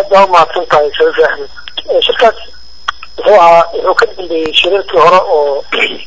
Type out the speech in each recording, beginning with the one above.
baa umahadsan tahay sharif axmed shirkaas wuxuu ahaa wuxuu ka dambeeyey shirarkii hore oo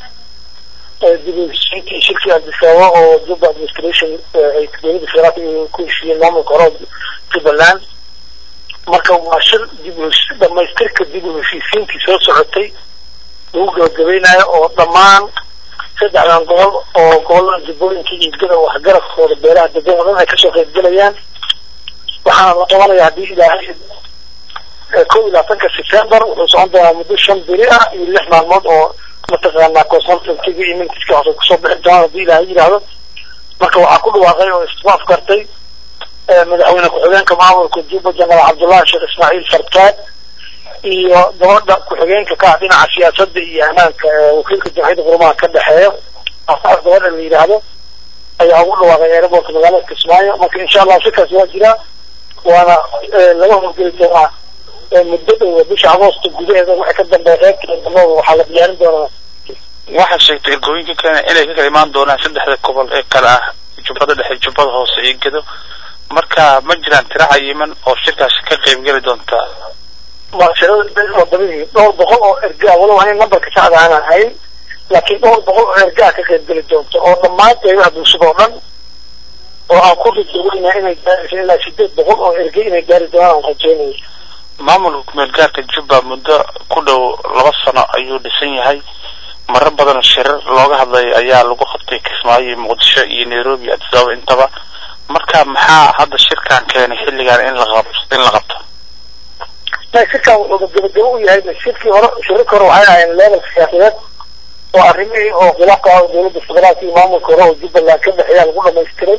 dib u heshiintii shirkii adisababa oo juba administration ay dowladda federaalka ku heshiiyeen maamulka hore oo jubbaland marka waa shir dib u heshi dhamaystirka dib u heshiisiintii soo socotay lagu gabagabeynayo oo dhammaan saddexdan gobol oo gobolada jubbooyinka iyo gada waxgaradkooda beelaha degan oo dhan ay kasoo qaybgelayaan waxaana la qabanaya haddii ilaahay kow iyo labaatanka september wuxuu socon doonaa muddo shan beri ah iyo lix maalmood oo mataqaanaa consultantiga iyo mintiska hoose kusoo bixi doonaan haddii ilaahay yidhaahdo marka waxaa ku dhawaaqay oo istifaaf kartay madaxweyne ku-xigeenka maamulka juba jenaraal cabdullahi sheekh ismaaciil farkaad iyo gabadha ku-xigeenka ka ah dhinaca siyaasadda iyo ammaanka wakiilka jamciyadda qurumaha ka dhexeeya asaas gabadha la yidhaahdo ayaa ugu dhawaaqay aerobortka magaalada kismaayo marka insha allah shirkaas waa jiraa waana laga howlgeli doonaa muddo dhow bisha agoosto gudaheeda waxa ka dambeeya reerka damada waxaa la diyaarin doonaa waxaa sheegtay ergooyinka kale inay ka kala imaan doonaan saddexda gobol ee kale ah jubbada dhexe jubbada hoose iyo gedo marka ma jiraan tira cayiman oo shirkaasi ka qaybgeli doonta maashirada waa badan yihiin dhowr boqol oo ergaa walow ani numberka saxda aanan hayn laakiin dhowr boqol oo ergaa ka qaybgeli doonta oo dhammaan qeybaha bulshada oo dhan oo aan ku rajoogeynaa inay gaarayso ilaa sideed boqol oo ergey inay gaari doonaan aan rajeynaya maamulka kumeel gaarka jubba muddo ku dhow laba sano ayuu dhisan yahay marar badan shirar looga hadlay ayaa lagu qabtay kismaayo muqdisho iyo nairobi addis ababa intaba marka maxaa hadda shirkan keenay xilligan in la qab in la qabto shirkan wuxuu gabagabo u yahay shirkii hore shirarka hore waxay ahayn level siyaasadeed oo arrimihii oo khilaafka ah dowladda federaalka iyo maamulka hore oo jubbaland ka dhexeeyaa lagu dhamaystiray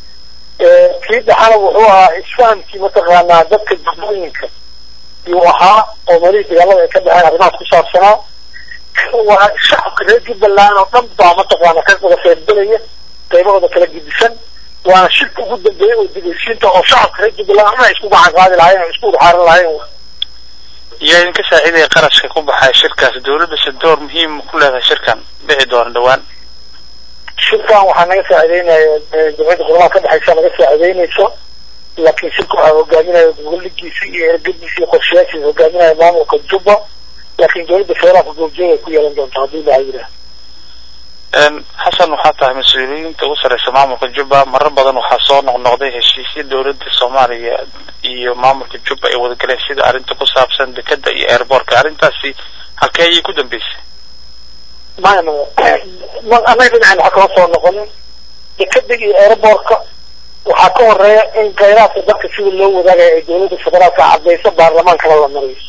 kii dhexana wuxuu ahaa isfahamkii mataqaanaa dadka jubbooyinka yuu ahaa oo meelihii dagaalada ay ka dhexeen arrimahaas ku saabsanaa waa shacabka reer jubbaland oo dhan baa mataqaana ka wada qaybgelaya qaybahooda kala gedisan waana shirka ugu dambeeyay oo dib heshiinta oo shacabka reer jubbaland ama ay isku gacan qaadi lahayen oo isku udxaaran lahayen yaa idinka saacidaya qarashka ku baxay shirkaas dawladda door muhiim ku leedahay shirkan dhici doona dhawaan shirkan waxaa naga saacideynaya jamciyadda qurumaha ka dhexeysa naga saacideynayso laakiin shirka waxaa hogaaminaya goboladiisa iyo ergadiisa iyo qorshayaashiisa hogaaminaya maamulka jubba laakiin dowladda federaalka goobjooga ay ku yeelan doontaa haddii ilaha yidhaah xasan waxaa tahay mas-uuliyiinta ugu sarreysa maamulka jubba marar badan waxaa soo noqnoqday heshiisya dowladda soomaaliya iyo maamulka jubba ay wadagaleen sida arrinta ku saabsan dekeda iyo airboortka arrintaasi halkee ayay ku dambeysay maya maya annaga dhinaceen waxa kama soo noqonin dekeda iyo airboortka waxaa ka horeeya in khayraadka dadka sida loo wadaagaya ay dowladda federaalka cadeyso baarlamaankana la mariyo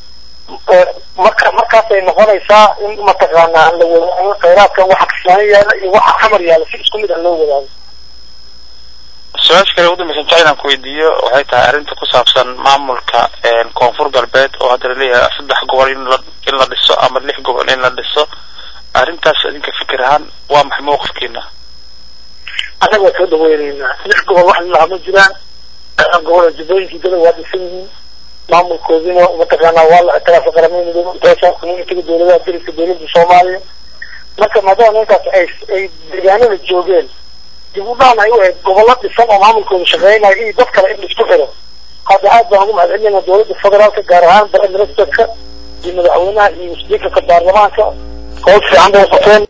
marka markaasay noqonaysaa in mataqaanaa la wada khayraadkan waxa kismaano yaala iyo waxa xamar yaala si isku mid ah loo wadaago su-aasha kale ugu dambaysan jecel inaan ku weydiiyo waxay tahay arrinta ku saabsan maamulka koonfur galbeed oo hadda laleeyahay saddex gobol in la in la dhiso ama lix gobol in la dhiso arrintaas idinka fikir ahaan waa maxay mawqifkiina annaga waa soo dhaweyneynaa lix gobol wax lilaha ma jiraan gobola jubbooyinkii dada waa dhisan yihiin maamulkoodina mataqaanaa waa la ictiraafa qaramada midoobe international communitiga dowladaha dariska dowladda soomaaliya marka maadaama ninkaas ay ay deegaanada joogeen dib u dhaan ay u ahayd gobollo dhisan oo maamulkooda shaqeynayo iyo dad kale in laisku xiro hadda aad baan ugu mahadcelinayna dowladda federaalka gaar ahaan prime ministerka iyo madaxweynaha iyo speakerka baarlamaanka hoos fiican bay qabteen